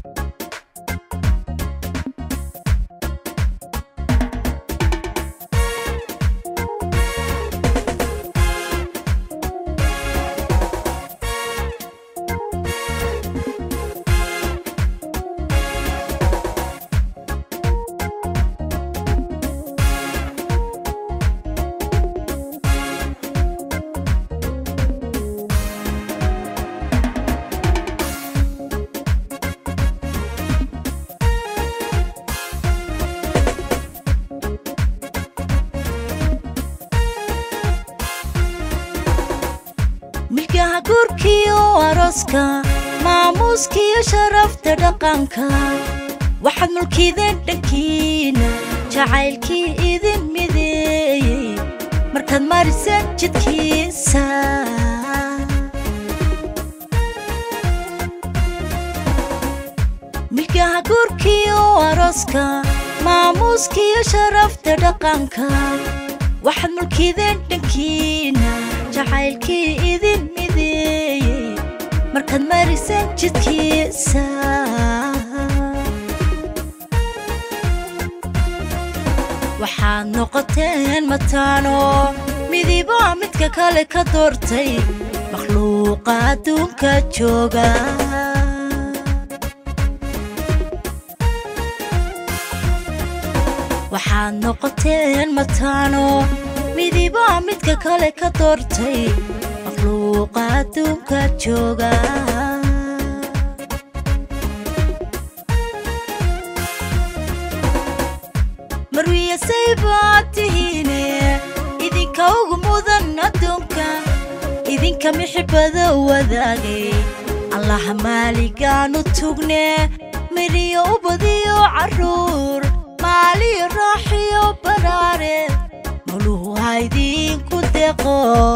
milkaha guurkiyo arooska maamuuskiyo sharafta dhaqanka waxaad mulkideen dhankiina jacaylkii idin mideeyey markaad mariseen jidkiisa milkaha guurkiyo arooska maamuuskiyo sharafta dhaqanka waxaad mulkideen dhankiina jacaylkii idin mideeyey markaad mariseen jidkiisa waxaad noqoteen mataano midiba midka kale ka doortay makhluuqa adduunka jooga waxaad noqoteen mataano midiba midka kale ka doortay makhluuqa adduunka jooga marwiyasay baad tihiine idinka ugu mudan adduunka idinka mixibada wadaagay allaha maaligaanu tugne midhiyo u badiyo carruur maaliyo raaxiyo baraare muluhu haydinku deqo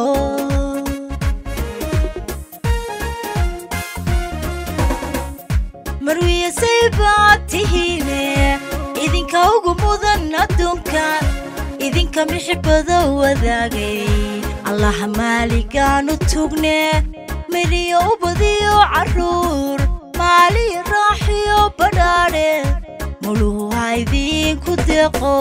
marwiyasay baad tihiine idinka ugu mudan adduunka idinka mixibada wadaagay allaha maaligaanu tugne midhiyo u badiyo carruur maaliyo raaxiyo badhaadhe muluhu haydinku deqo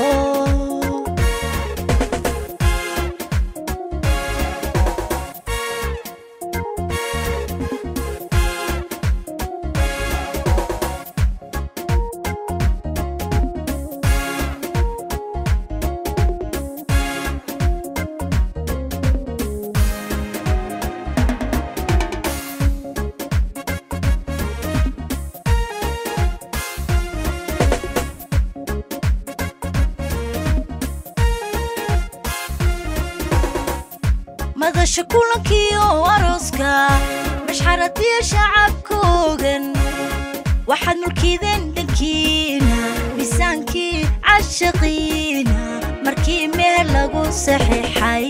madasha kulankiyo arooska mashxaradiyo shacabkoogan waxaad mulkideen dhankiina miisaankii cashaqiina markii meel lagu saxiixay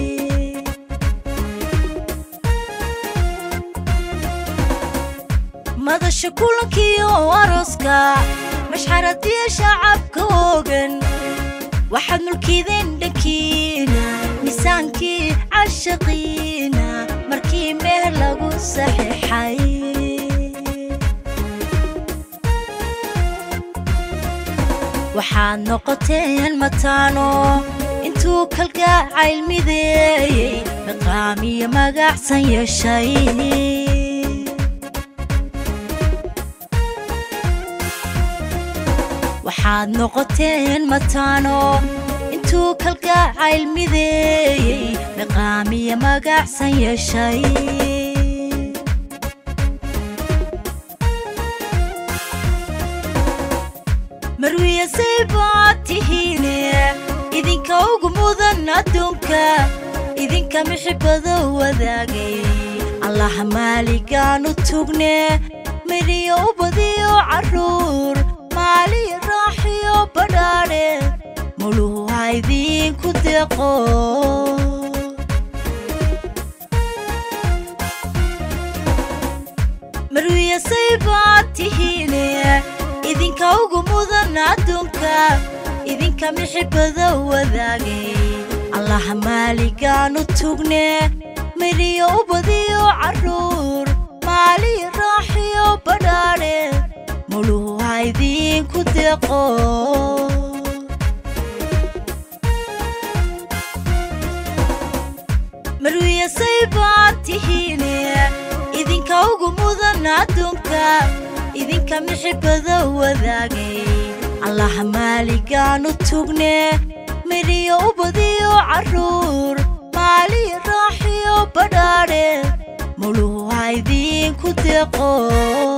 madasha kulankiyo arooska mashxaradiyo shacabkoogan waxaad mulkideen dhankiina miisaankii cashaqiina markii meel lagu saxiixay waxaad noqoteen mataano intuu kalgacayl mideeyey miqaamiyo magacsan yeeshay waxaad noqoteen mataano intuu kalgacayl mideeyey miqaamiyo magacsan yeeshay marwiyasay baad tihiine idinka ugu mudan adduunka idinka mixibada wadaagay allaha maaligaanu tugne midhiyo u badiyo carruur maaliyo raaxiyo badhaadhe muluhu haydinku deqo marwiyasay baad tihiine idinka ugu mudan adduunka idinka mixibada wadaagay allaha maaligaanu tugne midhiyo u badiyo carruur maaliyo raaxiyo badhaadhe deeqo marwiyasay baad tihiine idinka ugu mudan adduunka idinka mixibada wadaagay allaha maaligaanu tugne midhiyo u badiyo carruur maaliyo raaxiyo badhaadhe muluhu ha idinku deeqo